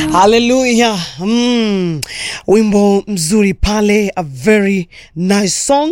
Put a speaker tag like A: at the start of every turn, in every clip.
A: Haleluya. Mm. Wimbo mzuri pale, a very nice song.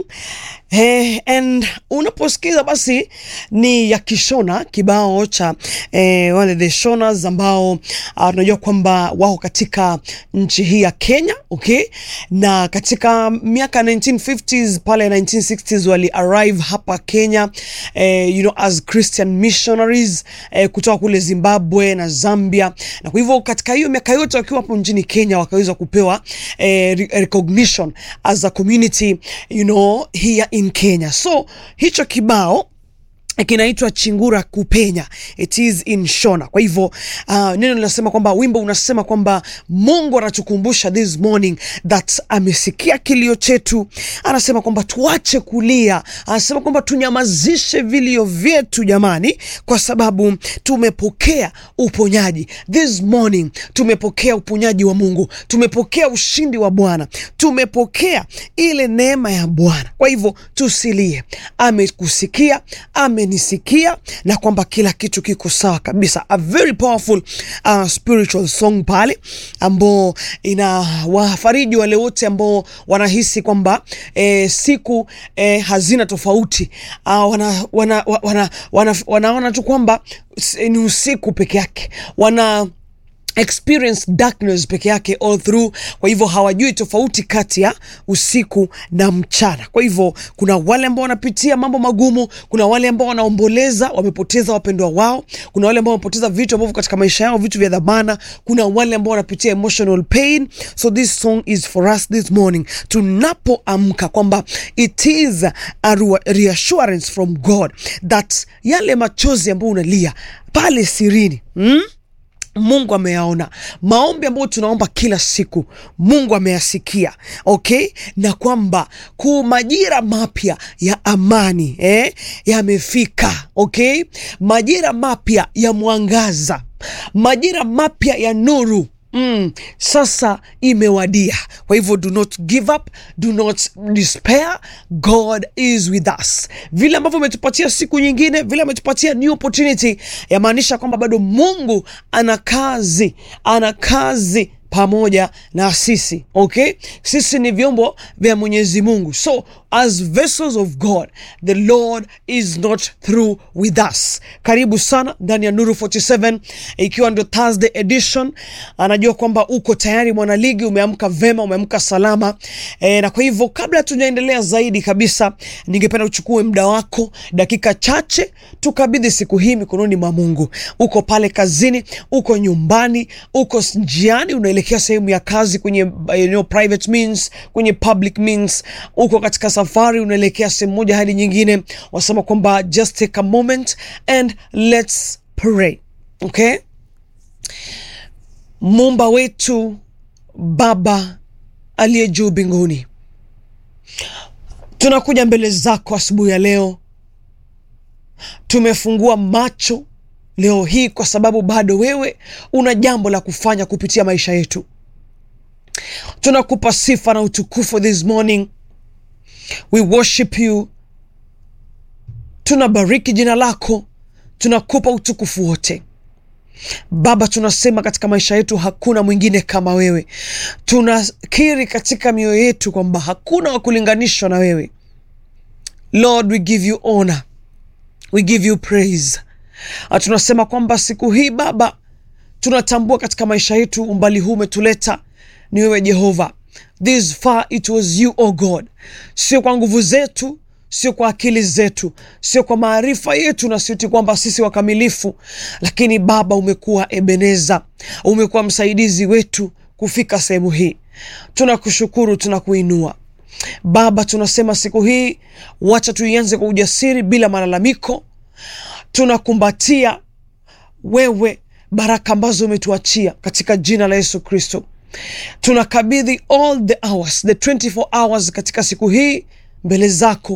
A: Eh, and unaposikiza basi ni ya Kishona kibao cha eh, wale the Shonas ambao tunajua uh, kwamba wako katika nchi hii ya Kenya, okay? Na katika miaka 1950s pale 1960s wali arrive hapa Kenya eh, you know as Christian missionaries eh, kutoka kule Zimbabwe na Zambia, na kwa hivyo katika hiyo miaka yote wakiwa hapo nchini Kenya wakaweza kupewa eh, recognition as a community you know here in Kenya. So hicho kibao kinaitwa Chingura Kupenya, it is in Shona. Kwa hivyo uh, neno linasema kwamba wimbo unasema kwamba Mungu anatukumbusha this morning that amesikia kilio chetu, anasema kwamba tuache kulia, anasema kwamba tunyamazishe vilio vyetu jamani, kwa sababu tumepokea uponyaji this morning. Tumepokea uponyaji wa Mungu, tumepokea ushindi wa Bwana, tumepokea ile neema ya Bwana. Kwa hivyo tusilie, amekusikia ame nisikia na kwamba kila kitu kiko sawa kabisa. A very powerful uh, spiritual song pale ambao ina wafariji wale wote ambao wanahisi kwamba eh, siku eh, hazina tofauti uh, wana, wana, wana, wana, wanaona tu kwamba ni usiku peke yake wana experience darkness peke yake all through. Kwa hivyo hawajui tofauti kati ya usiku na mchana. Kwa hivyo kuna wale ambao wanapitia mambo magumu, kuna wale ambao wanaomboleza, wamepoteza wapendwa wao, kuna wale ambao wamepoteza vitu ambavyo katika maisha yao, vitu vya dhamana, kuna wale ambao wanapitia emotional pain. So this song is for us this morning, tunapoamka kwamba it is a reassurance from God that yale machozi ambayo unalia pale sirini hmm? Mungu ameyaona maombi ambayo tunaomba kila siku, Mungu ameyasikia, okay, na kwamba ku majira mapya ya amani eh, yamefika, okay, majira mapya ya mwangaza, majira mapya ya nuru Mm, sasa imewadia. Kwa hivyo do not give up, do not despair. God is with us. Vile ambavyo ametupatia siku nyingine, vile ametupatia new opportunity, yamaanisha kwamba bado Mungu ana kazi, ana kazi pamoja na sisi okay. Sisi ni vyombo vya Mwenyezi Mungu, so as vessels of God the Lord is not through with us. Karibu sana ndani ya Nuru 47 ikiwa ndio Thursday edition. Anajua kwamba uko tayari mwanaligi, umeamka vema, umeamka salama e, na kwa hivyo kabla tujaendelea zaidi kabisa, ningependa uchukue muda wako dakika chache, tukabidhi siku hii mikononi mwa Mungu. Uko pale kazini, uko nyumbani, uko njiani unaelekea sehemu ya kazi kwenye you know, private means, kwenye public means, uko katika safari unaelekea sehemu moja hadi nyingine, wasema kwamba just take a moment and let's pray. Okay, Muumba wetu Baba aliye juu mbinguni, tunakuja mbele zako asubuhi ya leo. Tumefungua macho leo hii kwa sababu bado wewe una jambo la kufanya kupitia maisha yetu. Tunakupa sifa na utukufu this morning, we worship you. Tunabariki jina lako, tunakupa utukufu wote Baba. Tunasema katika maisha yetu hakuna mwingine kama wewe. Tunakiri katika mioyo yetu kwamba hakuna wa kulinganishwa na wewe. Lord, we give you honor, we give you praise. Tunasema kwamba siku hii Baba, tunatambua katika maisha yetu umbali huu umetuleta ni wewe Jehova. This far it was you oh God, sio kwa nguvu zetu, sio kwa akili zetu, sio kwa maarifa yetu, na sioti kwamba sisi wakamilifu, lakini Baba umekuwa Ebeneza, umekuwa msaidizi wetu kufika sehemu hii. Tunakushukuru, tunakuinua Baba. Tunasema siku hii, wacha tuianze kwa ujasiri bila malalamiko tunakumbatia wewe baraka ambazo umetuachia katika jina la Yesu Kristo. Tunakabidhi all the hours, the 24 hours katika siku hii mbele zako.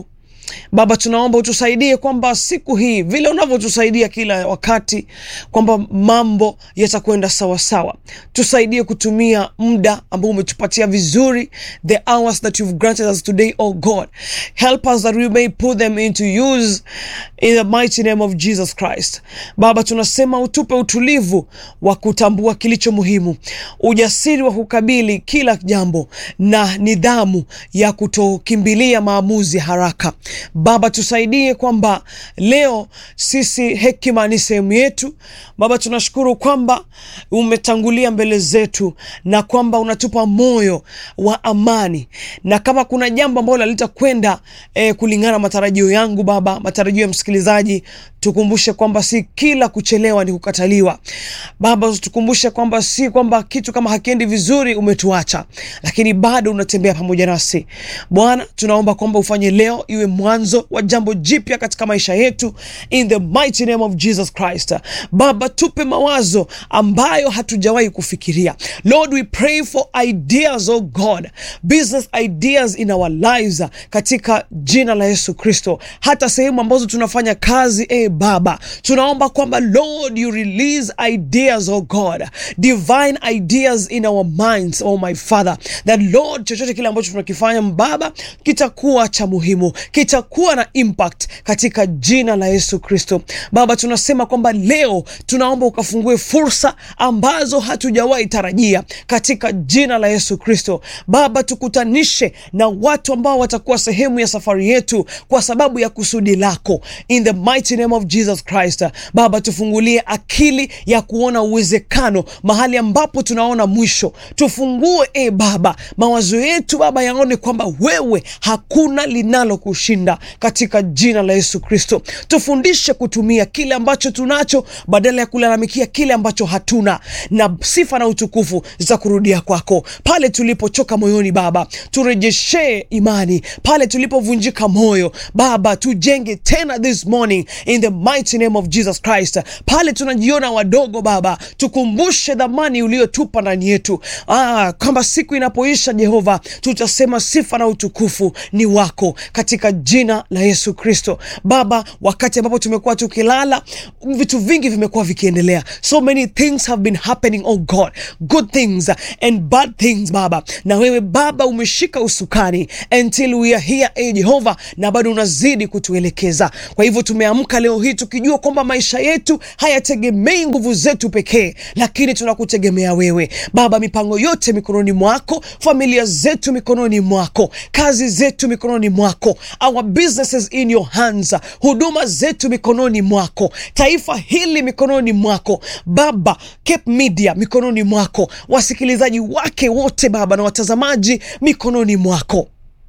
A: Baba, tunaomba utusaidie kwamba siku hii vile unavyotusaidia kila wakati kwamba mambo yatakwenda sawasawa. Tusaidie kutumia muda ambao umetupatia vizuri, the hours that you've granted us today, oh God. Help us that we may put them into use in the mighty name of Jesus Christ. Baba, tunasema utupe utulivu wa kutambua kilicho muhimu, ujasiri wa kukabili kila jambo na nidhamu ya kutokimbilia maamuzi haraka. Baba, tusaidie kwamba leo sisi hekima ni sehemu yetu. Baba, tunashukuru kwamba umetangulia mbele zetu na kwamba unatupa moyo wa amani, na kama kuna jambo ambalo litakwenda eh, kulingana na matarajio yangu Baba, matarajio ya msikilizaji, tukumbushe kwamba si kila kuchelewa ni kukataliwa. Baba, tukumbushe kwamba si kwamba kitu kama hakiendi vizuri umetuacha, lakini bado unatembea pamoja nasi Bwana. Tunaomba kwamba ufanye leo iwe mwanzo wa jambo jipya katika maisha yetu, in the mighty name of Jesus Christ. Baba, tupe mawazo ambayo hatujawahi kufikiria. Lord, we pray for ideas, oh God, business ideas in our lives, katika jina la Yesu Kristo. Hata sehemu ambazo tunafanya kazi, eh Baba, tunaomba kwamba Lord you release ideas, oh God, divine ideas in our minds, oh my Father, that Lord, chochote kile ambacho tunakifanya Baba kitakuwa cha muhimu, kitakuwa na impact katika jina la Yesu Kristo. Baba, tunasema kwamba leo tunaomba ukafungue fursa ambazo hatujawahi tarajia katika jina la Yesu Kristo. Baba, tukutanishe na watu ambao watakuwa sehemu ya safari yetu kwa sababu ya kusudi lako, in the mighty name of Jesus Christ. Baba, tufungulie akili ya kuona uwezekano mahali ambapo tunaona mwisho. Tufungue e Baba mawazo yetu Baba yaone kwamba wewe hakuna linalo kushinda katika jina la Yesu Kristo. Tufundishe kutumia kile ambacho tunacho badala ya kulalamikia kile ambacho hatuna, na sifa na utukufu za kurudia kwako. Pale tulipochoka moyoni Baba, turejeshee imani. Pale tulipovunjika moyo Baba, tujenge tena this morning in the mighty name of Jesus Christ. Pale tunajiona wadogo Baba, tukumbushe dhamani uliotupa ndani yetu, ah, kwamba siku inapoisha Jehova, tutasema sifa na utukufu ni wako katika jina la Yesu Kristo. Baba, wakati ambapo tumekuwa tukilala, vitu vingi vimekuwa vikiendelea, so many things have been happening, oh God, good things and bad things Baba, na wewe Baba umeshika usukani until we are here, eh Jehova, na bado unazidi kutuelekeza. Kwa hivyo tumeamka leo hii tukijua kwamba maisha yetu hayategemei nguvu zetu pekee, lakini tunakutegemea wewe Baba. Mipango yote mikononi mwako, familia zetu mikononi mwako, kazi zetu mikononi mwako, our businesses in your hands, huduma zetu mikononi mwako, taifa hili mikononi mwako Baba, Cape Media mikononi mwako, wasikilizaji wake wote Baba na watazamaji mikononi mwako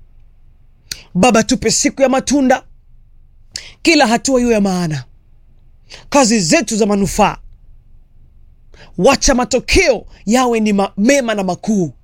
A: Baba, tupe siku ya matunda, kila hatua iwe ya maana, kazi zetu za manufaa, wacha matokeo yawe ni ma mema na makuu.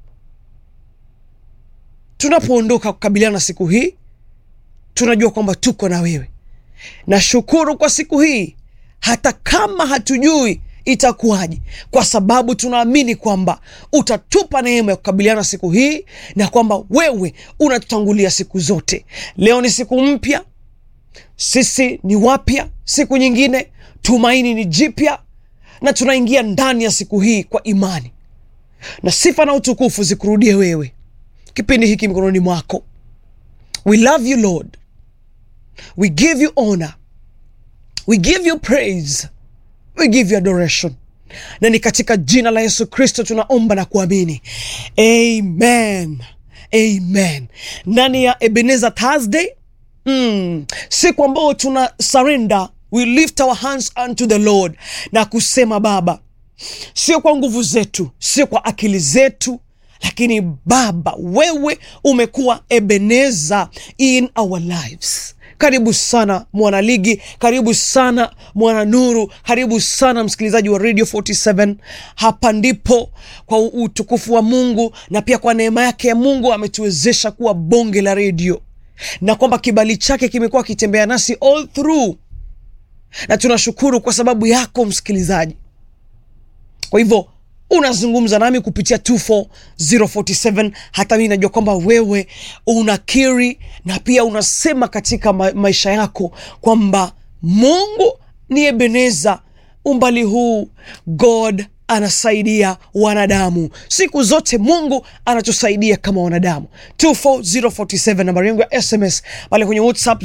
A: Tunapoondoka kukabiliana na siku hii, tunajua kwamba tuko na wewe. Nashukuru kwa siku hii, hata kama hatujui itakuwaje, kwa sababu tunaamini kwamba utatupa neema ya kukabiliana siku hii na kwamba wewe unatutangulia siku zote. Leo ni siku mpya, sisi ni wapya, siku nyingine tumaini ni jipya, na tunaingia ndani ya siku hii kwa imani, na sifa na utukufu zikurudie wewe. Kipindi hiki mikononi mwako. We love you Lord, we give you honor, we give you praise We give you adoration, na ni katika jina la Yesu Kristo tunaomba na kuamini amen, amen. Ndani ya Ebenezer Thursday, mm, siku ambayo tuna surrender, we lift our hands unto the Lord na kusema Baba, sio kwa nguvu zetu, sio kwa akili zetu lakini Baba, wewe umekuwa Ebenezer in our lives. Karibu sana mwanaligi, karibu sana mwana nuru, karibu sana msikilizaji wa Radio 47. Hapa ndipo kwa utukufu wa Mungu na pia kwa neema yake ya Mungu ametuwezesha kuwa bonge la redio, na kwamba kibali chake kimekuwa kitembea nasi all through, na tunashukuru kwa sababu yako msikilizaji. Kwa hivyo unazungumza nami kupitia 24047 hata mimi najua kwamba wewe unakiri na pia unasema katika ma maisha yako kwamba mungu ni ebeneza umbali huu god anasaidia wanadamu siku zote mungu anatusaidia kama wanadamu 24047 nambari yangu ya sms pale kwenye whatsapp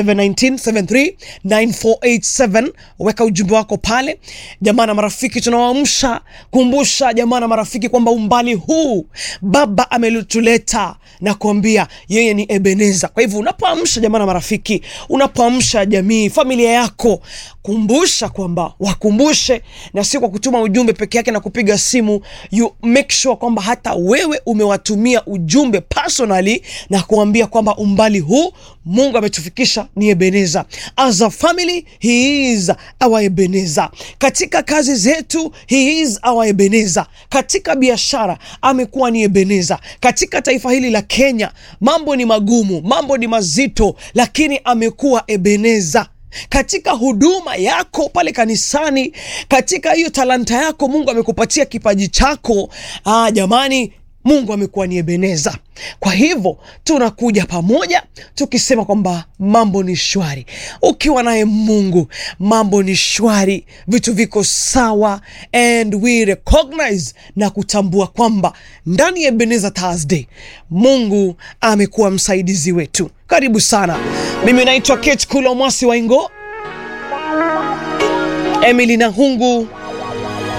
A: 0719739487 weka ujumbe wako pale jamaa na marafiki tunawaamsha kumbusha jamaa na marafiki kwamba umbali huu baba amelituleta na kuambia yeye ni ebeneza kwa hivyo unapoamsha jamaa na marafiki unapoamsha jamii familia yako kumbusha kwamba wakumbushe na si kwa kutuma ujumbe peke yake na kupiga simu you make sure kwamba hata wewe umewatumia ujumbe personally na kuambia kwamba umbali huu mungu ametufikisha ni ebeneza as a family he is our ebeneza katika kazi zetu he is our ebeneza katika biashara amekuwa ni ebeneza katika taifa hili la kenya mambo ni magumu mambo ni mazito lakini amekuwa ebeneza katika huduma yako pale kanisani katika hiyo talanta yako mungu amekupatia kipaji chako ah, jamani mungu amekuwa ni ebeneza kwa hivyo tunakuja pamoja tukisema kwamba mambo ni shwari ukiwa naye mungu mambo ni shwari vitu viko sawa and we recognize na kutambua kwamba ndani ya ebeneza thursday mungu amekuwa msaidizi wetu karibu sana mimi naitwa kate kulo mwasi waingo emily nahungu